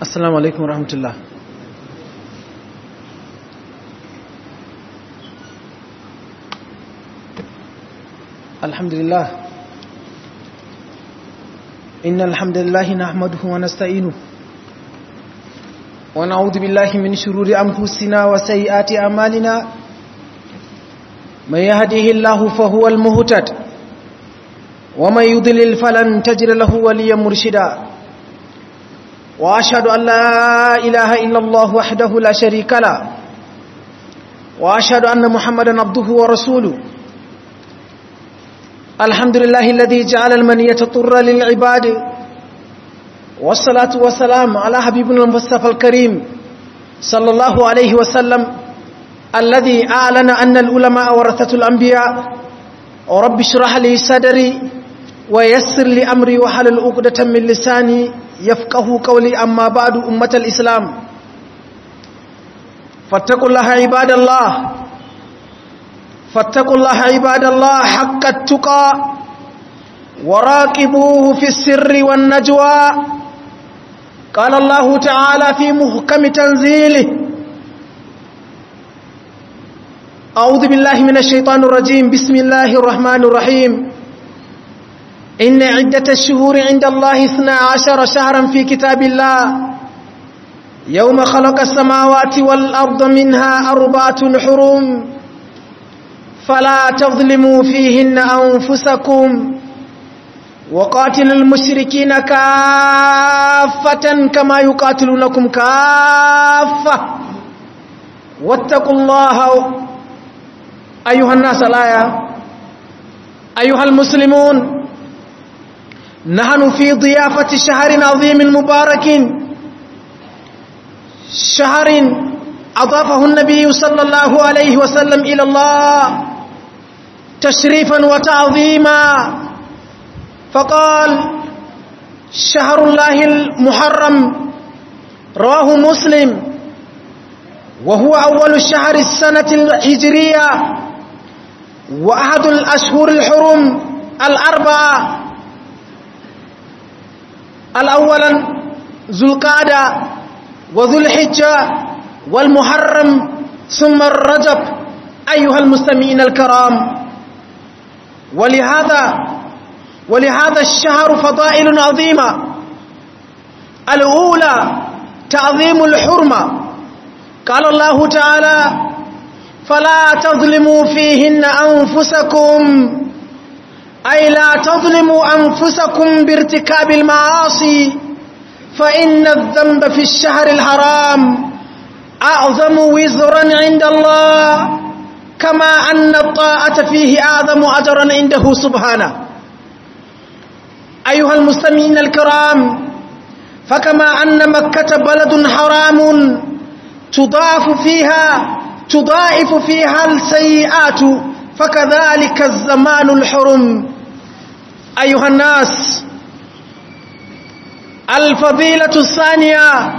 assalamu alaikum rahmatullah alhamdulillah إن الحمد لله نحمده ونستعينه ونعوذ بالله من شرور أنفسنا وسيئات أعمالنا من يهده الله فهو المهتد ومن يضلل فلن تجد له وليا مرشدا وأشهد أن لا إله إلا الله وحده لا شريك له وأشهد أن محمدا عبده ورسوله الحمد لله الذي جعل المنية طر للعباد والصلاة والسلام على حبيبنا المصطفى الكريم صلى الله عليه وسلم الذي أعلن أن العلماء ورثة الأنبياء ورب اشرح لي صدري ويسر لي أمري وحلل عقدة من لساني يفقه قولي أما بعد أمة الإسلام فاتقوا الله عباد الله فاتقوا الله عباد الله حق التقى وراقبوه في السر والنجوى قال الله تعالى في محكم تنزيله أعوذ بالله من الشيطان الرجيم بسم الله الرحمن الرحيم إن عدة الشهور عند الله اثنا عشر شهرا في كتاب الله يوم خلق السماوات والأرض منها أربعة حرم فلا تظلموا فيهن أنفسكم وقاتلوا المشركين كافة كما يقاتلونكم كافة واتقوا الله أيها الناس الآية أيها المسلمون نحن في ضيافة شهر عظيم مبارك شهر أضافه النبي صلى الله عليه وسلم إلى الله تشريفا وتعظيما فقال شهر الله المحرم رواه مسلم وهو أول شهر السنة الهجرية وأحد الأشهر الحرم الأربعة الأولا ذو القعدة وذو الحجة والمحرم ثم الرجب أيها المستمعين الكرام ولهذا ولهذا الشهر فضائل عظيمة الأولى تعظيم الحرمة قال الله تعالى فلا تظلموا فيهن أنفسكم أي لا تظلموا أنفسكم بارتكاب المعاصي فإن الذنب في الشهر الحرام أعظم وزرا عند الله كما أن الطاعة فيه أعظم أجرا عنده سبحانه أيها المستمعين الكرام فكما أن مكة بلد حرام تضاف فيها تضاعف فيها السيئات فكذلك الزمان الحرم أيها الناس الفضيلة الثانية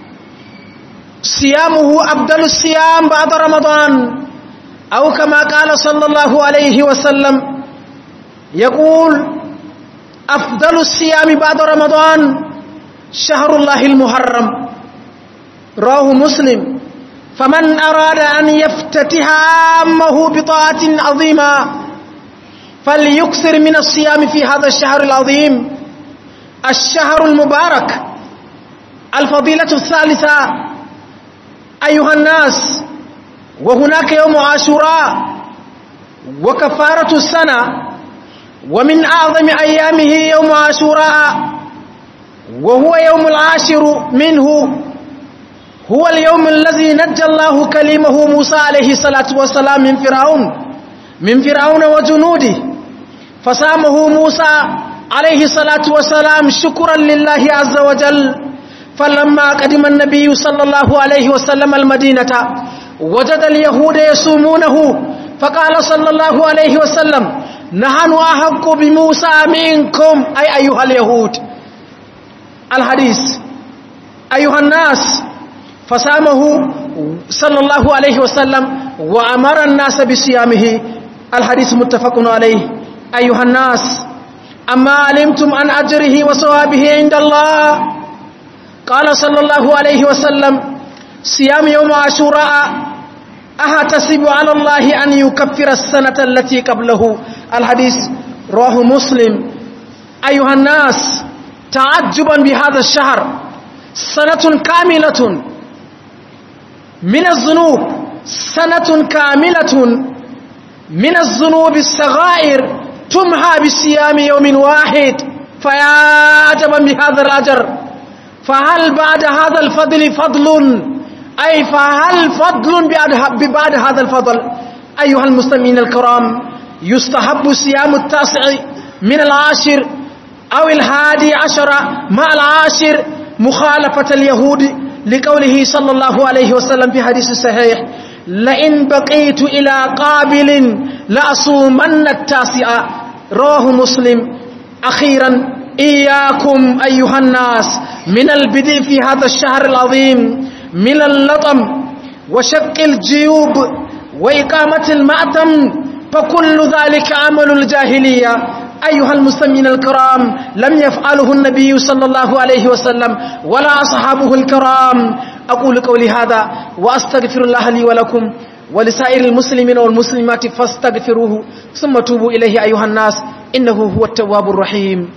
صيامه أفضل الصيام بعد رمضان أو كما قال صلى الله عليه وسلم يقول أفضل الصيام بعد رمضان شهر الله المحرم رواه مسلم فمن أراد أن يفتتح عامه بطاعة عظيمة فليكثر من الصيام في هذا الشهر العظيم الشهر المبارك الفضيلة الثالثة أيها الناس وهناك يوم عاشوراء وكفارة السنة ومن أعظم أيامه يوم عاشوراء وهو يوم العاشر منه هو اليوم الذي نجى الله كلمه موسى عليه الصلاة والسلام من فرعون من فرعون وجنوده فصامه موسى عليه الصلاة والسلام شكرا لله عز وجل فلما قدم النبي صلى الله عليه وسلم المدينة وجد اليهود يصومونه فقال صلى الله عليه وسلم نحن أحق بموسى منكم أي أيها اليهود الحديث أيها الناس فصامه صلى الله عليه وسلم وأمر الناس بصيامه الحديث متفق عليه أيها الناس أما علمتم عن أجره وصوابه عند الله قال صلى الله عليه وسلم صيام يوم عاشوراء أهتسب على الله أن يكفر السنة التي قبله الحديث رواه مسلم أيها الناس تعجبا بهذا الشهر سنة كاملة من الذنوب سنة كاملة من الذنوب الصغائر تمحى بصيام يوم واحد فيا عجبا بهذا الأجر فهل بعد هذا الفضل فضل أي فهل فضل بعد هذا الفضل أيها المسلمين الكرام يستحب صيام التاسع من العاشر أو الهادي عشر مع العاشر مخالفة اليهود لقوله صلى الله عليه وسلم في حديث الصحيح لئن بقيت إلى قابل لأصومن التاسع رواه مسلم أخيرا إياكم أيها الناس من البدء في هذا الشهر العظيم من اللطم وشق الجيوب وإقامة المأتم فكل ذلك عمل الجاهلية أيها المسلمين الكرام لم يفعله النبي صلى الله عليه وسلم ولا أصحابه الكرام أقول قولي هذا وأستغفر الله لي ولكم ولسائر المسلمين والمسلمات فاستغفروه ثم توبوا إليه أيها الناس إنه هو التواب الرحيم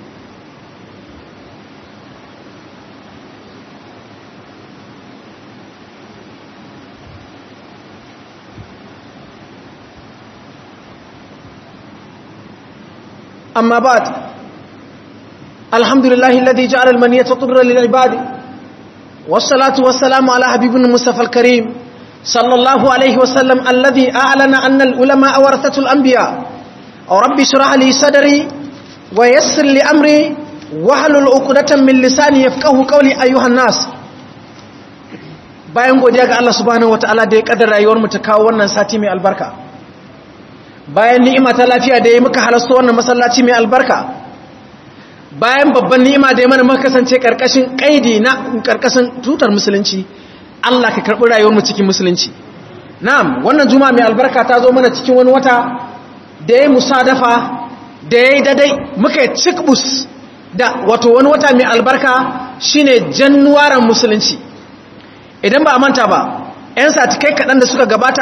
أما بعد الحمد لله الذي جعل المنية طبرا للعباد والصلاة والسلام على حبيب المصطفى الكريم صلى الله عليه وسلم الذي أعلن أن العلماء ورثة الأنبياء رب اشرح لي صدري ويسر لي أمري واحلل عقدة من لساني يفقه قولي أيها الناس bayan godiya ga Allah subhanahu wataala da ya kaddara rayuwar mu ta kawo wannan sati mai albarka bayan ni'ima ta lafiya da ya muka halasto wannan masallaci mai albarka bayan babban ni'ima da ya mana muka kasance karkashin kaidi na karkashin tutar musulunci Allah ka karbi rayuwar mu cikin musulunci na'am wannan juma'a mai albarka ta zo mana cikin wani wata da ya musadafa da ya dadai muka cikbus da wato wani wata mai albarka shine januwaran musulunci idan ba a manta ba 'yan satikai kaɗan da suka gabata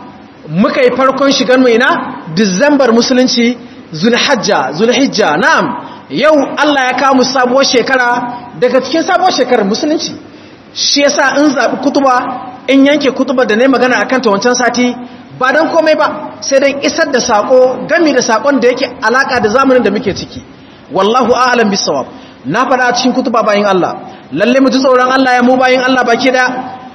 muka yi farkon shigar mai na disambar musulunci zulhajja zulhijja na'am yau Allah ya kawo mu sabuwar shekara daga cikin sabuwar shekarar musulunci shi yasa in zaɓi kutuba in yanke kutuba da ne magana akan ta wancan sati ba don komai ba sai don isar da sako gami da sakon da yake alaka da zamanin da muke ciki wallahu a'lam bisawab na faɗa a cikin kutuba bayin Allah lalle mu ji tsoron Allah ya mu bayin Allah baki da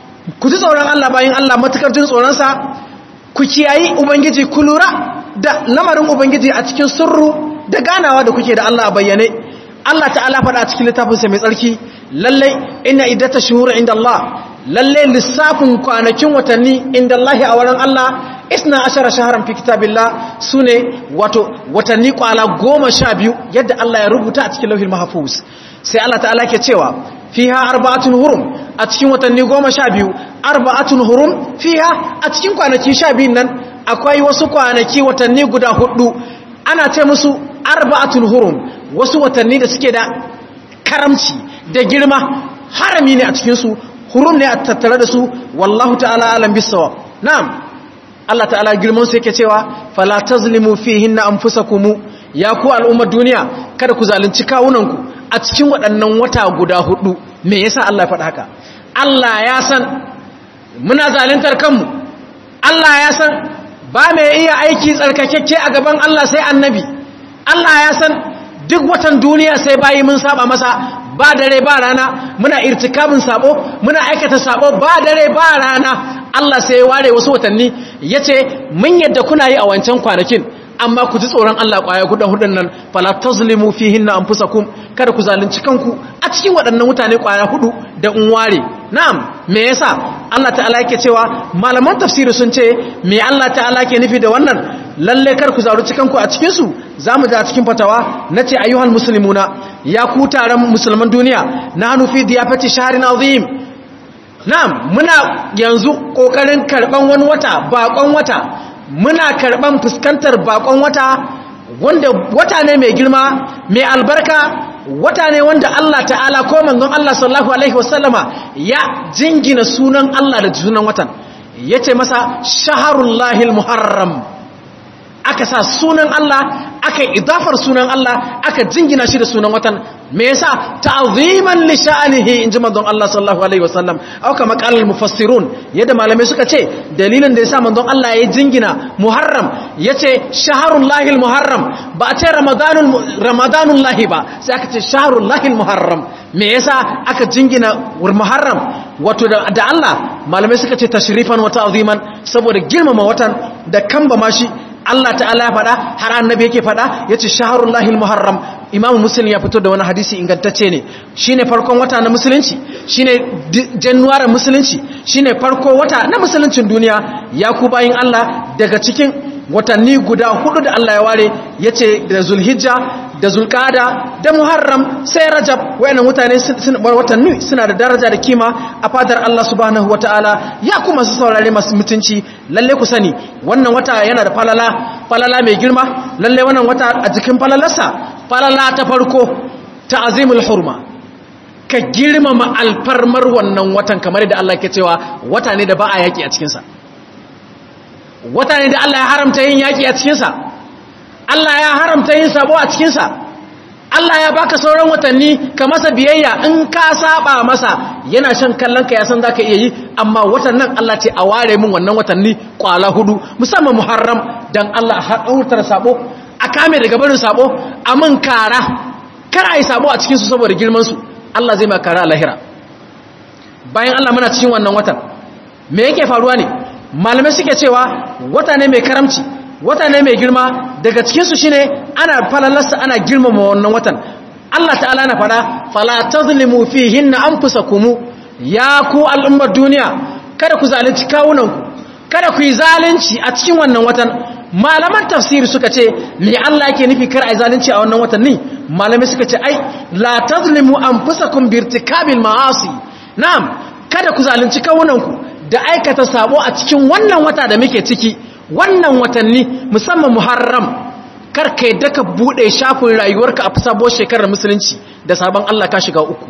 ku ji tsoron Allah bayin Allah matukar jin tsoron sa ku kiyayi ubangiji ku lura da lamarin ubangiji a cikin sirru da ganawa da kuke da Allah a bayyane Allah ta'ala faɗa a cikin littafinsa mai tsarki lalle inna iddata shuhur inda Allah lalle lissafin kwanakin watanni inda Allah a wurin Allah isna ashara shaharan fi kitabillah sune wato watanni kwala goma sha biyu yadda Allah ya rubuta a cikin lauhin mahfuz sai Allah ta'ala ke cewa fiha arba'atun hurum a cikin watanni goma sha biyu arba'atun hurum fiha a cikin kwanaki sha biyun nan akwai wasu kwanaki watanni guda hudu ana ce musu arba'atun hurum wasu watanni da suke da karamci da girma harami ne a cikinsu hurum ne a tattare da su wallahu ta'ala alam bisawa na'am Allah ta'ala girman su yake cewa fala tazlimu fihinna anfusakum ya ku al'ummar duniya kada ku zalunci kawunanku a cikin waɗannan wata guda hudu me yasa Allah ya faɗa haka Allah ya san muna zaluntar kanmu Allah ya san ba mai iya aiki tsarkakekke a gaban Allah sai annabi Allah ya san duk watan duniya sai bayi mun saba masa ba dare ba rana muna irtikabin sabo muna aikata sabo ba dare ba rana Allah sai ya ware wasu watanni yace mun yadda kuna yi a wancan kwanakin amma ku ji tsoron Allah kwaya guda hudun nan fala tazlimu fihinna anfusakum kada ku zalunci kanku a cikin waɗannan mutane kwaya hudu da unware na'am me yasa Allah ta'ala yake cewa malaman tafsiri sun ce me Allah ta'ala ke nufi da wannan lalle kar ku zalunci kanku a cikin su zamu ji a cikin fatawa nace ayyuhal muslimuna ya ku taron musulman duniya nahnu fi diyafati shahrin azim na'am muna yanzu kokarin karban wani wata bakon wata muna karban fuskantar bakon wata wanda wata ne mai girma mai albarka wata ne wanda Allah ta'ala ko manzon Allah sallallahu alaihi wasallama ya jingina sunan Allah da sunan watan yace masa shaharullahil muharram aka sa sunan Allah aka idafar sunan Allah aka jingina shi da sunan watan me yasa ta'ziman li sha'anihi inji manzon Allah sallallahu alaihi wasallam au kama qalal mufassirun yadda malamai suka ce dalilin da yasa manzon Allah ya jingina muharram yace shaharullahil muharram ba a ce ramadanul ramadanul lahi ba sai aka ce shaharullahil muharram me yasa aka jingina muharram wato da Allah malamai suka ce tashrifan wa ta'ziman saboda girmama watan da kamba mashi Allah ta'ala ya faɗa har annabi yake faɗa yace shaharullahi muharram Imam Muslim ya fito da wani hadisi ingantacce ne shine farkon wata na musulunci shine January musulunci shine farko wata na musuluncin duniya ya ku bayin Allah daga cikin watanni guda hudu da Allah ya ware yace da Zulhijja da Zulqa'ada da Muharram sai Rajab wayannan mutane watanni suna da daraja da kima a fadar Allah subhanahu wataala ya kuma su saurare masu mutunci lalle ku sani wannan wata yana da falala falala mai girma lalle wannan wata a jikin falalarsa falala ta farko ta'zimul hurma ka girmama alfarmar wannan watan kamar da Allah ke cewa wata ne da ba a yaki a cikinsa wata ne da Allah ya haramta yin yaki a cikinsa Allah ya haramta yin sabo a cikinsa Allah ya baka sauran watanni ka masa biyayya in ka saba masa yana shan kallon ka ya san zaka iya yi amma watan nan Allah ce a ware min wannan watanni kwala hudu musamman Muharram dan Allah haɗautar sabo a kame daga barin sabo a min kara kar a yi sabo a cikin su saboda girman su Allah zai ma kara a lahira bayan Allah muna cikin wannan watan me yake faruwa ne malamai suke cewa wata ne mai karamci wata ne mai girma daga cikinsu shi ne ana falalarsa ana girmama wannan watan Allah ta'ala na fada fala tazlimu fihinna anfusakum ya ku al'ummar duniya kada ku zalunci kawunanku kada ku yi zalunci a cikin wannan watan malaman tafsiri suka ce me Allah yake nufi kar ai zalunci a wannan watan ne malamai suka ce ai la tazlimu anfusakum birtikabil ma'asi na'am kada ku zalunci kawunanku da aikata sabo a cikin wannan wata da muke ciki wannan watanni musamman muharram karka yadda ka bude shafin rayuwarka a sabuwar shekarar musulunci da sabon Allah ka shiga uku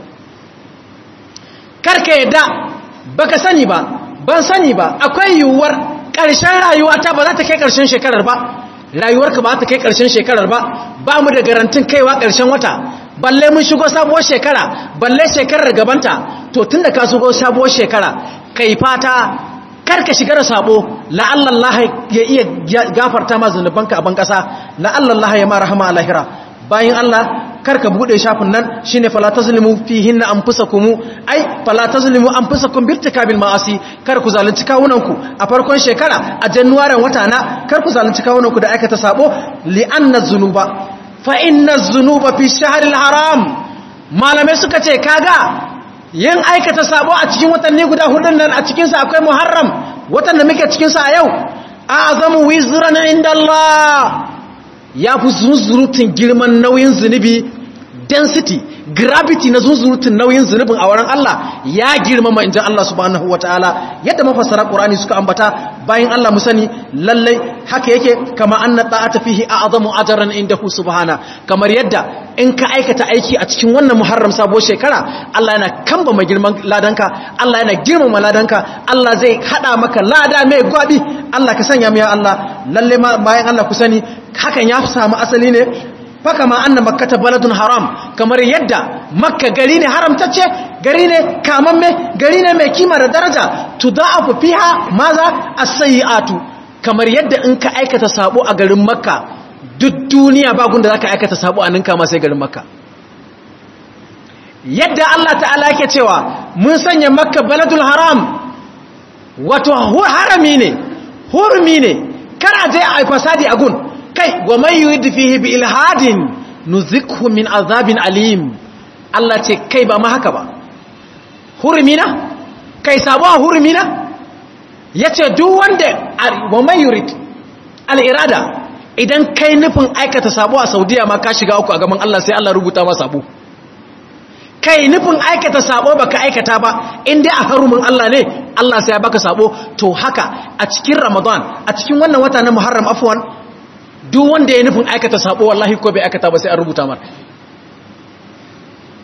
karka yadda baka sani ba ban sani ba akwai yiwuwar ƙarshen rayuwata ba za ta kai ƙarshen shekarar ba rayuwarka ba za ta kai ƙarshen shekarar ba ba mu da garantin kaiwa ƙarshen wata balle mun shigo sabuwar shekara balle shekarar gabanta to tun da ka shigo sabuwar shekara kai fata karka shiga da sabo la'allallah ya iya gafarta ma zunubanka a ban kasa la'allallah ya ma rahama a lahira bayan Allah karka bude shafin nan shine fala tazlimu fihinna anfusakum ai fala tazlimu anfusakum birtikabil ma'asi kar ku zalunci kawunanku a farkon shekara a januwarin wata na kar ku zalunci kawunanku da aikata sabo li'anna zunuba fa inna zunuba fi shahril haram malamai suka ce kaga yin aikata sabo a cikin watanni guda hudun nan a cikinsa akwai muharram watan da muke cikinsa a yau a azamu wizran inda Allah ya fi zunzurutun girman nauyin zunubi density gravity na zunzurutun nauyin zunubin a wurin Allah ya girmama injin Allah subhanahu wataala yadda mafassara Qur'ani suka ambata bayan Allah mu sani lallai haka yake kama anna ta'ata fihi a'zamu ajran indahu subhana kamar yadda in ka aikata aiki a cikin wannan muharram sabo shekara Allah yana kamba mai girman ladanka Allah yana girmama ladanka Allah zai hada maka lada mai gwabi Allah ka sanya mu ya Allah lalle bayan Allah ku sani hakan ya samu asali ne faka ma anna makkata baladun haram kamar yadda makka gari ne haramtacce gari ne kamamme gari ne mai kima da daraja tudaafu fiha maza as-sayyi'atu kamar yadda in ka aikata sabo a garin makka duk duniya ba gunda zaka aikata sabo a ninka ma sai garin makka yadda Allah ta'ala yake cewa mun sanya makka baladul haram wato harami ne hurmi ne kar a je a fasadi a gun kai wa man yurid fihi bi ilhadin nuzikhu min azabin alim Allah ce kai ba ma haka ba hurmina kai sabuwa hurmina yace duk wanda wa man yurid al irada idan kai nufin aikata sabo a Saudiya ma ka shiga uku a gaban Allah sai Allah rubuta ma sabo kai nufin aikata sabo baka aikata ba in dai a harumin Allah ne Allah sai ya baka sabo to haka a cikin Ramadan a cikin wannan wata na Muharram afwan duk wanda ya nufin aikata sabo wallahi ko bai aikata ba sai an rubuta mar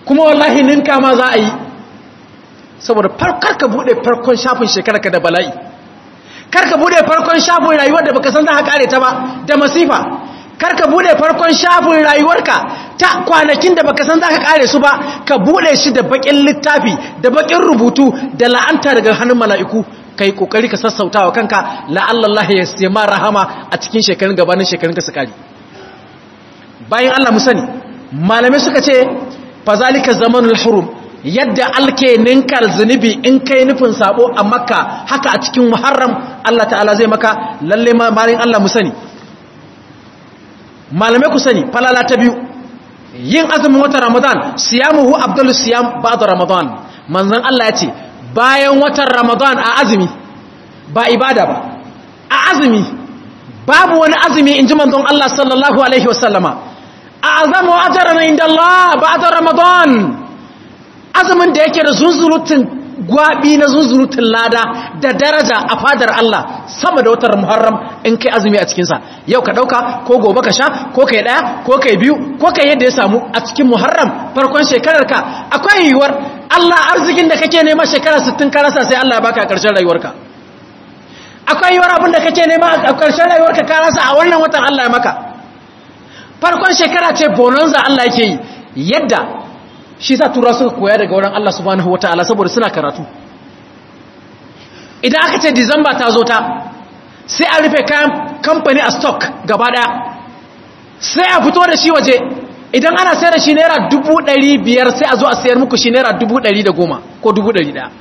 kuma wallahi ninka ma za a yi saboda farkar ka bude farkon shafin shekararka da bala'i kar ka bude farkon shafin rayuwar da baka san za ka kare ta ba da masifa kar ka bude farkon shafin rayuwarka ta kwanakin da baka san za ka kare su ba ka bude shi da bakin littafi da bakin rubutu da la'anta daga hannun mala'iku kai kokari ka sassautawa kanka la'allallah ya sema rahama a cikin shekarun gabanin shekarun ka su kare bayan Allah mu sani malamai suka ce fazalika zamanul hurum yadda alke ninkar zunubi in kai nufin sabo a makka haka a cikin muharram Allah ta'ala zai maka lalle malin Allah mu sani malamai ku sani falala ta biyu yin azumin watan ramadan siyamuhu abdullu siyam ba'da ramadan manzon Allah ya ce bayan watan ramadan a azumi ba ibada ba a azumi babu wani azumi in ji manzon Allah sallallahu alaihi wasallama a azamu ajaran inda Allah ba'da ramadan azumin da yake da zunzurutun gwabi na zunzurutun lada da daraja a fadar Allah sama da watan Muharram in kai azumi a cikinsa yau ka ɗauka ko gobe ka sha ko kai ɗaya ko kai biyu ko kai yadda ya samu a cikin Muharram farkon shekararka akwai yiwuwar Allah arzikin da kake nema shekara 60 ka rasa sai Allah ya baka a ƙarshen rayuwarka akwai yiwuwar abin da kake nema a ƙarshen rayuwarka ka rasa a wannan watan Allah ya maka farkon shekara ce bonanza Allah yake yi yadda shi sa tura suka koya daga wurin Allah subhanahu wataala saboda suna karatu idan aka ce disamba ta zo ta sai a rufe kayan kamfani a stock gaba daya sai a fito da shi waje idan ana sayar da shi naira dubu ɗari biyar sai a zo a sayar muku shi naira dubu ɗari da goma ko dubu ɗari ɗaya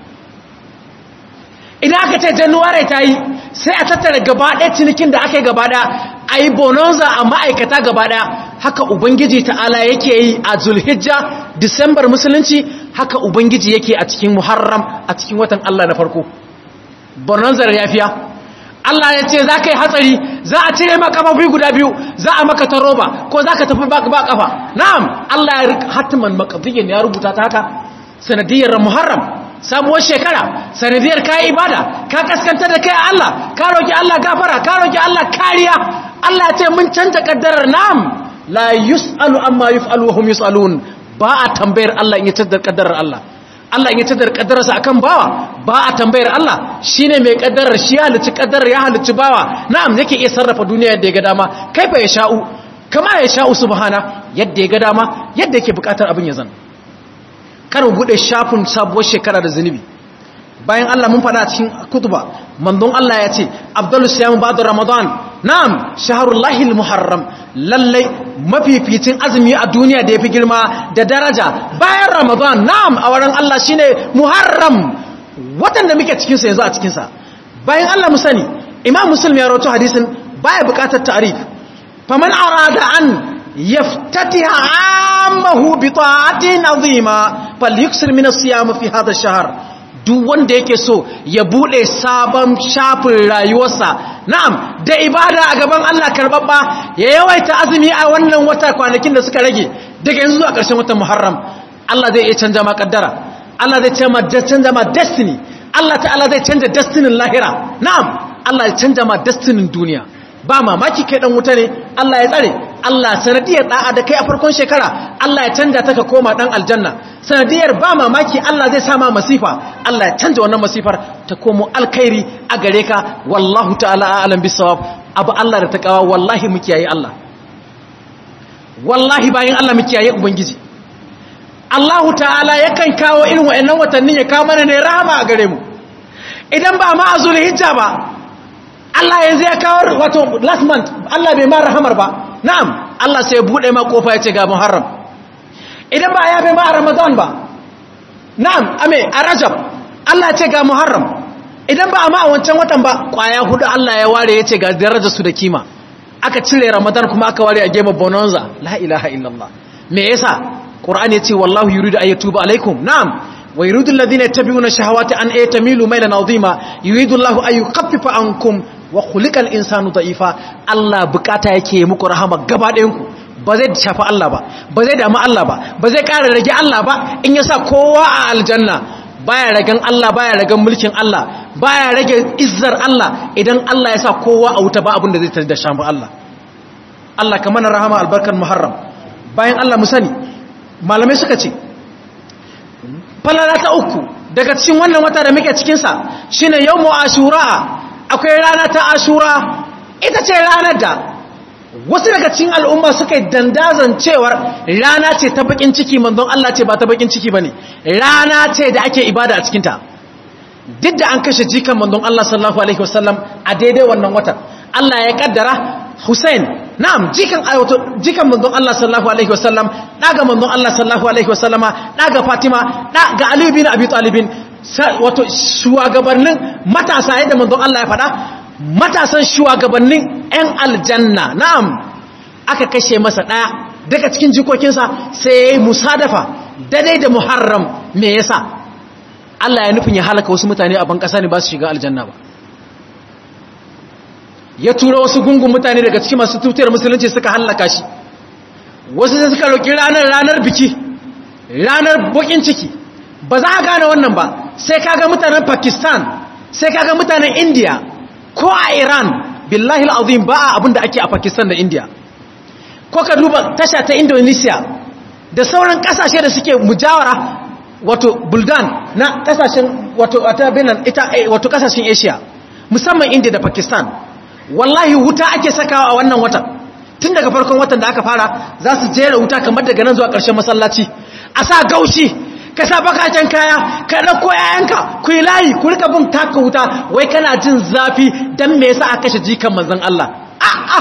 idan aka ce januwari ta yi sai a tattara gaba ɗaya cinikin da aka yi gaba ɗaya a yi bononza a ma'aikata gaba ɗaya haka ubangiji ta'ala yake yi a zulhijja disambar musulunci haka ubangiji yake a cikin muharram a cikin watan allah na farko bononzar yafiya Allah ya ce za ka yi hatsari za a cire maka kafafi guda biyu za a maka ta roba ko za ka tafi ba kafa na'am Allah ya hatiman makabdiyin ya rubuta ta haka sanadiyar muharram sabuwar shekara sanadiyar ka ibada ka kaskanta da kai Allah ka roki Allah gafara ka roki Allah kariya Allah ya ce mun canta kaddarar na'am la yus'alu amma yuf'alu wa hum yus'alun ba a tambayar Allah in ya tada kaddarar Allah Allah in ya tada kaddararsa akan bawa ba a tambayar Allah shine mai kaddarar shi ya halicci kaddarar ya halicci bawa na'am yake iya sarrafa duniya yadda ya ga dama kaifa ya sha'u kama ya sha'u subhana yadda ya ga dama yadda yake bukatar abin ya zan kar mu bude shafin sabuwar shekara da zunubi bayan Allah mun faɗa cikin kutuba manzon Allah ya ce abdul siyam ba'da ramadan na'am shahrullahi muharram lallai mafificin azumi a duniya da yafi girma da daraja bayan ramadan na'am a wurin Allah shine muharram watan da muke cikin sa yanzu a cikin sa bayan Allah mu sani imam muslim ya rawaito hadisin baya buƙatar ta'rif faman arada an yaftatiha ammahu bi ta'atin azima falyuksir min as-siyam fi hadha ash-shahr duk wanda yake so ya bude sabon shafin rayuwarsa na'am da ibada a gaban Allah karbabba ya yawaita azumi a wannan wata kwanakin da suka rage daga yanzu zuwa ƙarshen watan Muharram Allah zai iya canja ma kaddara Allah zai canja ma destiny Allah ta'ala zai canja destinin lahira na'am Allah ya canja ma destinin duniya ba mamaki kai dan wuta ne Allah ya tsare Allah sanadiyar da'a da kai a farkon shekara Allah ya canja ta ka koma dan aljanna sanadiyar ba mamaki Allah zai sama masifa Allah ya canja wannan masifar ta komo alkhairi a gare ka wallahu ta'ala a'lam bisawab abu Allah da takawa wallahi mu kiyaye Allah wallahi bayan Allah mu kiyaye ubangiji Allah ta'ala yakan kawo irin wa'annan watannin ya kawo mana ne rahama a gare mu idan ba ma azul hijja ba Allah yanzu ya kawo wato last month Allah bai ma rahamar ba na'am Allah sai ya bude ma kofa ya ce ga Muharram idan ba ya bai ma a Ramadan ba na'am ame a Rajab Allah ya ce ga Muharram idan ba ma a wancan watan ba kwaya hudu Allah ya ware ya ce ga darajar su da kima aka cire Ramadan kuma aka ware a game bonanza la ilaha illallah me yasa Qur'ani ya ce wallahu yuridu ayatuba alaikum na'am ويريد الذين يتبعون الشهوات أن يتميلوا ميلا عظيما يريد الله أن يخفف عنكم وخلق الإنسان ضعيفا الله بكاتا yake muku rahama gaba ɗayan ku ba zai shafa Allah ba ba zai damu Allah ba ba zai ƙara rage Allah ba in yasa kowa a aljanna baya ragan Allah baya ragan mulkin Allah baya rage izzar Allah idan Allah ya sa kowa a wuta ba abin da zai tar da shafa Allah Allah ka mana rahama albarkan Muharram bayan Allah mu sani malamai suka ce falala ta uku daga cikin wannan wata da muke cikinsa shine yawmu ashura akwai rana ta ashura ita ce ranar da wasu daga cikin al'umma suka yi dandazon cewar rana ce ta bakin ciki manzon Allah ce ba ta bakin ciki bane rana ce da ake ibada a cikinta duk da an kashe jikan manzon Allah sallallahu alaihi wasallam a daidai wannan watan Allah ya kaddara Hussein na'am jikan ayato jikan manzon Allah sallallahu alaihi wasallam daga manzon Allah sallallahu alaihi wasallama daga Fatima daga Ali bin Abi Talib wato shugabannin matasa yadda manzon Allah ya faɗa matasan shugabannin ƴan aljanna na'am aka kashe masa daya daga cikin jikokinsa sai yayi musadafa daidai da Muharram me yasa Allah ya nufin ya halaka wasu mutane a ban kasa ne ba su shiga aljanna ba ya tura wasu gungun mutane daga cikin masu tutiyar musulunci suka hallaka shi wasu sai suka roƙi ranar ranar biki ranar bokin ciki ba za a gane wannan ba sai kaga mutanen pakistan sai kaga mutanen india ko a iran billahi al'azim ba a abinda ake a pakistan da india ko ka duba tasha ta indonesia da sauran kasashe da suke mujawara wato buldan na kasashen wato wato kasashen asia musamman india da pakistan wallahi wuta ake sakawa a wannan watan tun daga farkon watan da aka fara za su jera wuta kamar daga nan zuwa ƙarshen masallaci a sa gaushi ka sa bakaken kaya ka ɗauko yayanka ku yi layi ku rika bin taka wuta wai kana jin zafi don me yasa aka kashe jikan manzon Allah a'a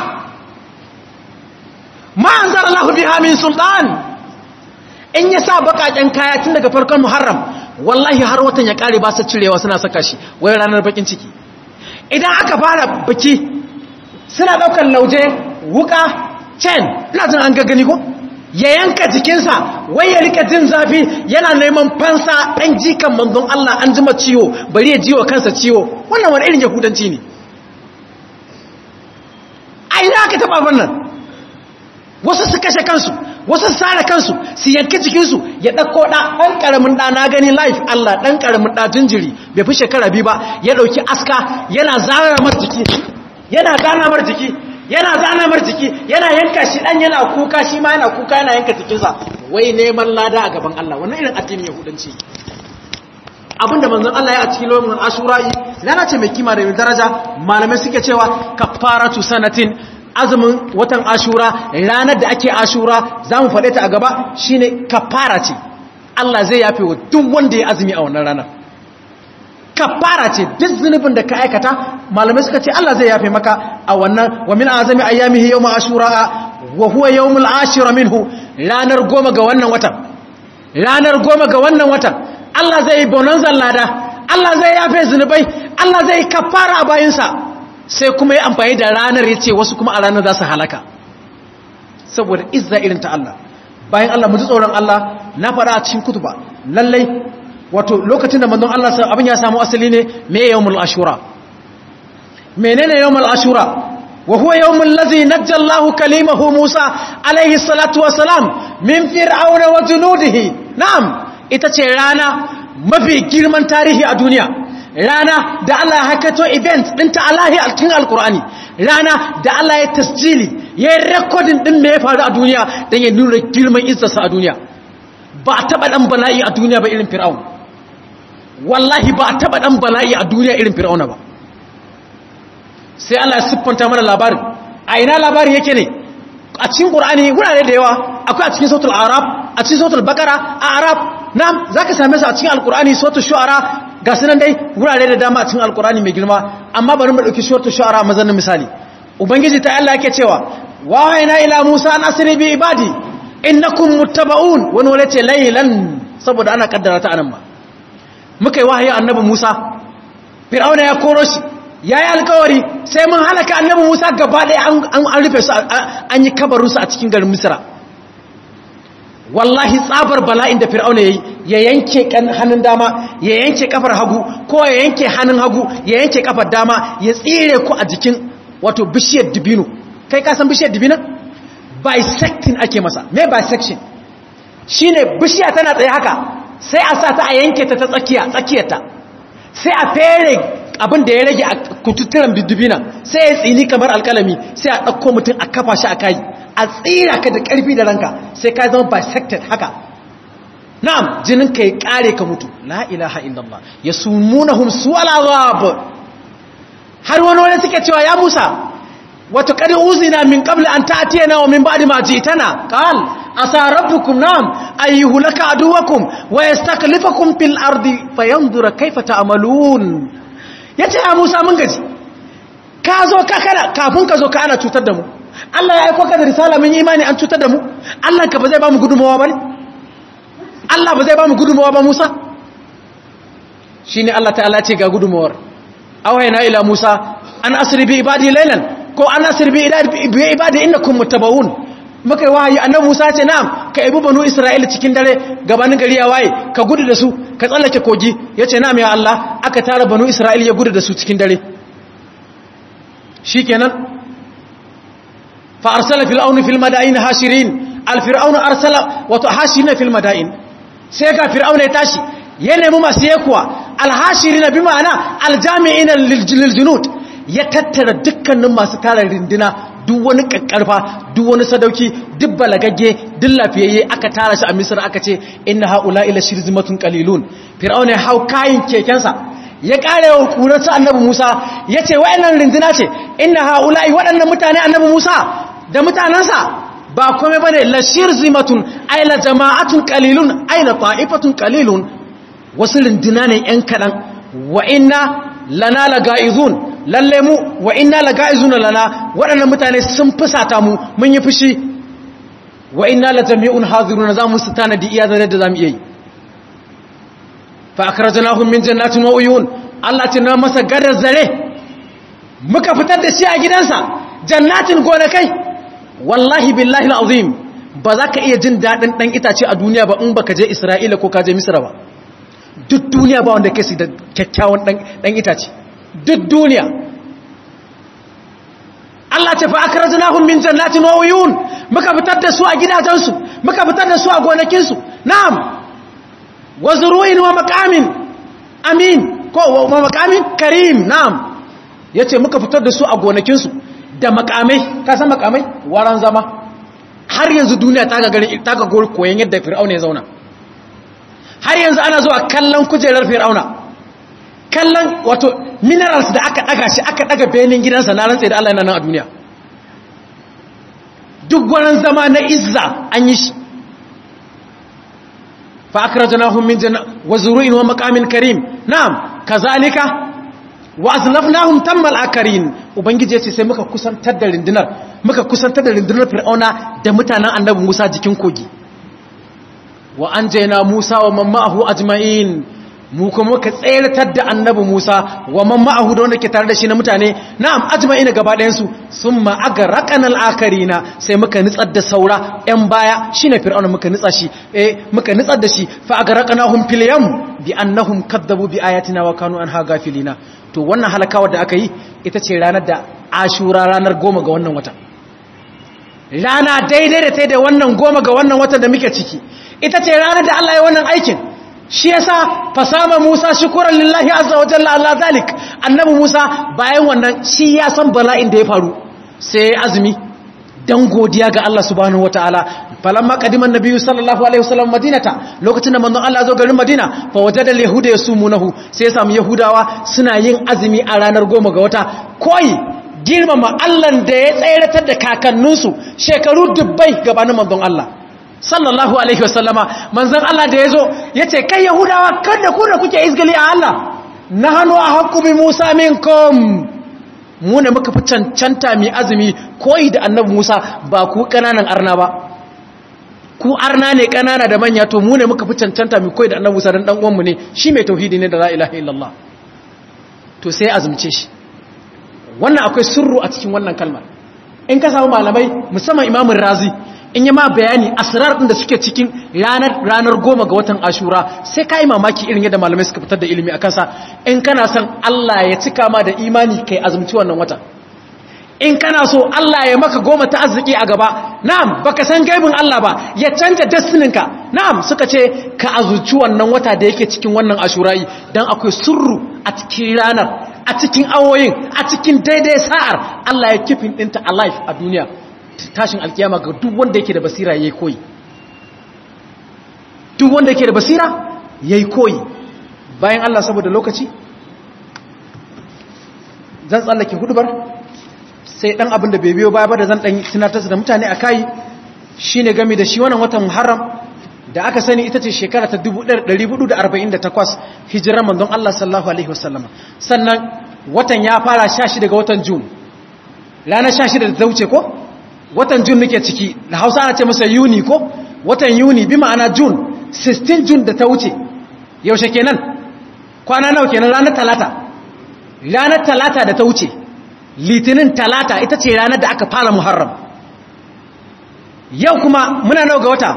ma anzar Allah biha min sultan in ya sa bakaken kaya tun daga farkon Muharram wallahi har watan ya kare ba su cirewa suna saka shi wai ranar bakin ciki idan aka fara biki suna daukar lauje wuka cen ina jin an gagani ko ya yanka jikinsa wai ya rika jin zafi yana neman fansa ɗan jikan manzon Allah an jima ciwo bari ya jiwa kansa ciwo wannan wani irin yahudanci ne a ina aka taɓa wannan wasu su kashe kansu wasu su sare kansu su yanki jikinsu ya ɗauko ɗa ɗan ƙaramin ɗa na gani life Allah ɗan ƙaramin ɗa jinjiri bai fi shekara biyu ba ya ɗauki aska yana zara mar jiki yana zana mar jiki yana zana mar jiki yana yanka shi ɗan yana kuka shi ma yana kuka yana yanka jikinsa wai neman lada a gaban Allah wannan irin addinin yahudanci abinda manzon Allah ya a cikin lokacin ashura'i lana ce mai kima da mai daraja malamai suke cewa kafaratu sanatin azumin watan ashura ranar da ake ashura za mu faɗe ta a gaba shine kafara ce Allah zai yafe wa duk wanda ya azumi a wannan ranar kafara ce duk zunubin da ka aikata malamai suka ce Allah zai yafe maka a wannan wa min azami ayyamihi yawma ashura wa huwa yawmul ashira minhu ranar goma ga wannan watan ranar goma ga wannan watan Allah zai yi bonanzan lada Allah zai yafe zunubai Allah zai kafara a bayinsa sai kuma yi amfani da ranar ya ce wasu kuma a ranar za su halaka saboda izza irin ta Allah bayan Allah mu ji tsoron Allah na faɗa a cikin kutuba lallai wato lokacin da manzon Allah abin ya samu asali ne me yawmul ashura menene yawmul ashura wa huwa yawmul ladhi najja Allahu kalimahu Musa alaihi salatu wassalam min fir'auna wa junudihi na'am ita ce rana mafi girman tarihi a duniya rana da Allah ya hakato event ɗinta Allahi a cikin alkur'ani rana da Allah ya tasjili ya yi rekodin ɗin da ya faru a duniya don ya nuna girman izzarsa a duniya ba a taɓa ɗan bala'i a duniya ba irin fir'aun wallahi ba a taɓa ɗan bala'i a duniya irin fir'auna ba sai Allah ya siffanta mana labarin a ina labarin yake ne a cikin ƙur'ani wurare da yawa akwai a cikin sautul arab a cikin sautul bakara a arab na za ka same su a cikin alkur'ani sautul shu'ara ga sunan dai wurare da dama a cikin alkur'ani mai girma amma bari mu ɗauki sautul shu'ara a mazanin misali ubangiji ta Allah yake cewa wahayna ila musa an asri bi ibadi innakum muttaba'un wani wale ce laylan saboda ana kaddara ta anan ma muka yi wahayi annabi musa fir'auna ya koro shi ya yi alkawari sai mun halaka annabi musa gaba ɗaya an rufe su an yi kabarunsu a cikin garin misira wallahi tsabar bala'in da fir'auna yayi ya yanke hannun dama ya yanke kafar hagu ko ya yanke hannun hagu ya yanke kafar dama ya tsire ku a jikin wato bishiyar dibino kai ka san bishiyar dibino bisecting ake masa me bisection shine bishiya tana tsaye haka sai a sa ta a yanke ta ta tsakiya tsakiyarta sai a fere abin da ya rage a kututturan dibina sai ya tsini kamar alkalami sai a ɗauko mutum a kafa shi a kai a tsira ka da ƙarfi da ranka sai ka zama bisected haka na'am jinin ka ya kare ka mutu la ilaha illallah yasumunahum su'al azab har wani wani suke cewa ya Musa wato kadi uzina min qabli an ta'tiyana wa min ba'di ma ji'tana qal asa rabbukum na'am ayyuhu laka aduwakum wa yastaklifukum fil ardi fayanzura kayfa ta'malun yace ya Musa mun gaji ka zo ka kana kafin ka zo ka ana cutar da mu Allah ya aiko ka da risala mun imani an cutar da mu Allah ka ba zai ba mu gudumawa bane Allah ba zai ba mu gudumawa ba Musa shine Allah ta'ala ce ga gudumawar awayna ila Musa an asri bi ibadi laylan ko an asri bi ibadi innakum muttaba'un muka yi wahayi annabi Musa ce na'am ka ibu banu Isra'ila cikin dare gabanin gari ya waye ka gudu da su ka tsallake kogi yace na'am ya Allah aka tara banu Isra'ila ya gudu da su cikin dare shikenan fa arsala fil auni fil madain hashirin al fir'auna arsala wato hashirin fil madain sai ga fir'auna ya tashi ya nemi masu yekuwa al hashirin bi ma'ana al jami'in lil junud ya tattara dukkanin masu tara rindina duk wani kakkarfa duk wani sadauki duk balagagge duk lafiyayye aka tara shi a misir aka ce inna haula ila shirzimatun qalilun fir'auna ya hau kayin kekensa ya kare wa kurarsa annabi Musa ya ce wa'annan rindina ce inna haula waɗannan mutane annabi Musa da mutanansa ba kome bane la shirzimatun ay la jama'atun qalilun ay la ta'ifatun qalilun wasu rindina ne yan kadan wa inna lana laga'izun lalle mu wa inna laga'izuna lana waɗannan mutane sun fusata mu mun yi fushi wa inna la jami'un hadiruna zamu su tanadi iya da da zamu yi fa akhrajnahum min jannatin wa uyun Allah ce na masa gadar zare muka fitar da shi a gidansa jannatin gonakai wallahi billahi alazim ba za ka iya jin dadin dan itace a duniya ba in baka je Isra'ila ko ka je Misra ba duk duniya ba wanda ke su da kyakkyawan dan itace duk duniya Allah ce fa akrajnahum min jannatin wa uyun muka fitar da su a gidajensu muka fitar da su a gonakinsu na'am wa zuru'in wa maqamin amin ko wa maqamin karim na'am yace muka fitar da su a gonakinsu da makamai ka san makamai waran zama har yanzu duniya ta ga garin ta ga koyon yadda fir'auna ya zauna har yanzu ana zuwa kallon kujerar fir'auna kallon wato minerals da aka daga shi aka daga benin gidansa na rantsa da Allah yana nan a duniya duk gwaran zama na izza an yi shi fa akrajnahum min janna wa zuru'in wa maqamin karim na'am kazalika wa azlafnahum tammal akarin ubangiji yace sai muka kusantar da rindinar muka kusantar da rindinar fir'auna da mutanen annabi Musa jikin kogi wa anjayna Musa wa man ma'ahu ajma'in mu kuma muka tseratar da annabi Musa wa man ma'ahu da wanda ke tare da shi na mutane na'am ajma'ina gaba ɗayan su summa agraqana al-akarina sai muka nitsar da saura ɗan baya shine fir'auna muka nitsa shi eh muka nitsar da shi fa agraqnahum fil yam bi annahum kadzabu bi ayatina wa kanu anha gafilina to wannan halakawa da aka yi ita ce ranar da ashura ranar goma ga wannan wata rana daidai da ta da wannan goma ga wannan watan da muke ciki ita ce ranar da Allah ya wannan aikin shi yasa fasama Musa shukran lillahi azza wa jalla Allah zalik annabi Musa bayan wannan shi ya san bala'in da ya faru sai azumi dan godiya ga Allah subhanahu wataala falamma qadima annabiyyu sallallahu alaihi wasallam madinata lokacin da manzon Allah zo garin Madina fa wajada alyahuda yasumunahu sai ya samu yahudawa suna yin azumi a ranar goma ga wata koyi girmama Allah da ya tsayratar da kakanninsu shekaru dubbai gabanin manzon Allah sallallahu alaihi wasallama manzon Allah da yazo yace kai yahudawa kada ku da kuke izgali a Allah nahnu ahqqu bi Musa minkum mu ne muka fi cancanta mai azumi koyi da annabi Musa ba ku kananan arna ba ku arna ne kanana da manya to mu ne muka fi cancanta mai koyi da annabi Musa dan dan uwan mu ne shi mai tauhidi ne da la ilaha illallah to sai azumce shi wannan akwai sirru a cikin wannan kalmar in ka samu malamai musamman imamun razi in yi ma bayani asirar ɗin da suke cikin ranar ranar goma ga watan ashura sai ka yi mamaki irin yadda malamai suka fitar da ilimi a kansa in kana son Allah ya cika ma da imani kai azumci wannan wata in kana so Allah ya maka goma ta arziki a gaba na'am baka san gaibin Allah ba ya canja destininka na'am suka ce ka azumci wannan wata da yake cikin wannan ashurayi dan akwai surru a cikin ranar a cikin awoyin a cikin daidai sa'ar Allah ya kifin ɗinta alive a duniya tashin alkiyama ga duk wanda yake da basira ya koyi duk wanda ke da basira yayi koyi bayan Allah saboda lokaci zan tsallake hudubar sai dan abin da bai biyo baya ba da zan dan tunatar da mutane akai shine game da shi wannan watan Muharram da aka sani ita ce shekara ta 1448 hijirar manzon Allah sallallahu alaihi wasallama sannan watan ya fara 16 daga watan June ranar 16 da ta wuce ko watan June nake ciki da Hausa ana ce masa Yuni ko watan Yuni bi ma'ana June 16 June da ta wuce yaushe kenan kwana nawa kenan ranar talata ranar talata da ta wuce litinin talata ita ce ranar da aka fara Muharram yau kuma muna nawa ga wata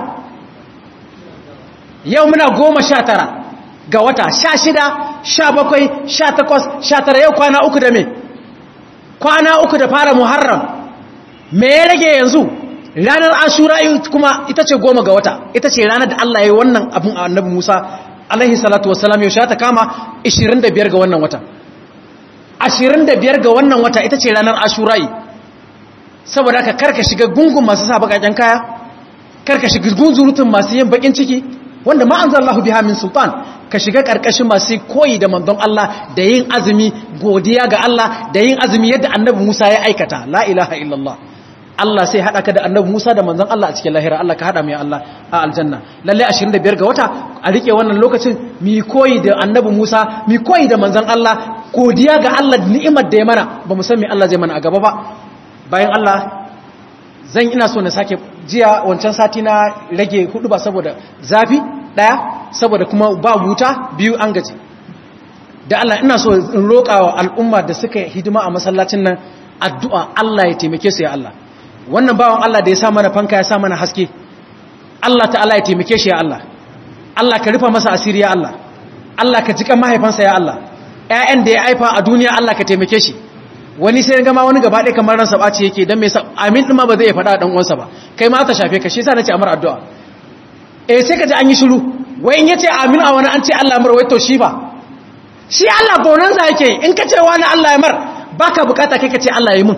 yau muna goma sha tara ga wata sha shida sha bakwai sha takwas sha tara yau kwana uku da me kwana uku da fara muharram me ya rage yanzu ranar ashura kuma ita ce goma ga wata ita ce ranar da Allah ya yi wannan abin annabi Musa alaihi salatu wassalam yau sha ta kama 25 ga wannan wata 25 ga wannan wata ita ce ranar ashura saboda ka karka shiga gungun masu sa bakaken kaya karka shiga gunzurutun masu yin bakin ciki wanda ma anzalallahu biha min sultan ka shiga karkashin masu koyi da manzon Allah da yin azumi godiya ga Allah da yin azumi yadda annabi Musa ya aikata la ilaha illallah Allah sai hada ka da annabi Musa da manzon Allah a cikin lahira Allah ka hada mu ya Allah a aljanna lalle 25 ga wata a rike wannan lokacin mi koyi da annabi Musa mi koyi da manzon Allah godiya ga Allah ni'imar da ya mana ba mu san me Allah zai mana a gaba ba bayan Allah zan ina so na sake jiya wancan sati na rage hudu ba saboda zafi daya saboda kuma ba wuta biyu an gaji da Allah ina so in roƙa wa al'umma da suka hidima a masallacin nan addu'a Allah ya taimake su ya Allah wannan bawan Allah da ya sa mana fanka ya sa mana haske Allah ta'ala ya taimake shi ya Allah Allah ka rufa masa asiri ya Allah Allah ka jika mahaifansa ya Allah ƴaƴan da ya haifa a duniya Allah ka taimake shi wani sai gama wani gaba ɗaya kamar ransa ɓaci yake don mai sa amin ɗin ma ba zai faɗa ɗan uwansa ba kai ma ta shafe ka shi sa na ce amur addu'a eh sai ka ji an yi shiru wai in ya ce amin a wani an ce Allah mar wai to shi ba shi Allah bonanza yake in ka ce wani Allah ya mar ba ka bukata kai ka ce Allah ya yi mun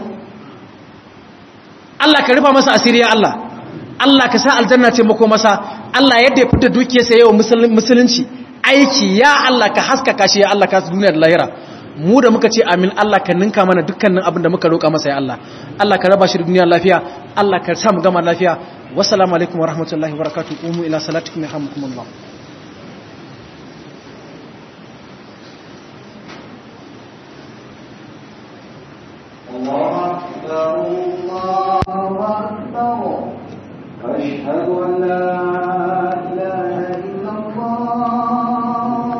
Allah ka rufa masa asiri ya Allah Allah ka sa aljanna ce mako masa Allah yadda ya fita dukiyarsa yau musulunci aiki ya Allah ka haskaka shi ya Allah ka su duniya da lahira mu da muka ce amin Allah ka ninka mana dukkanin abin da muka roƙa masa ya Allah Allah ka raba shi da duniya lafiya Allah ka sa mu gama lafiya wassalamu alaikum wa rahmatullahi wa barakatuh umu ila salatikum yarhamukumullah الله أكبر الله أكبر أشهد أن لا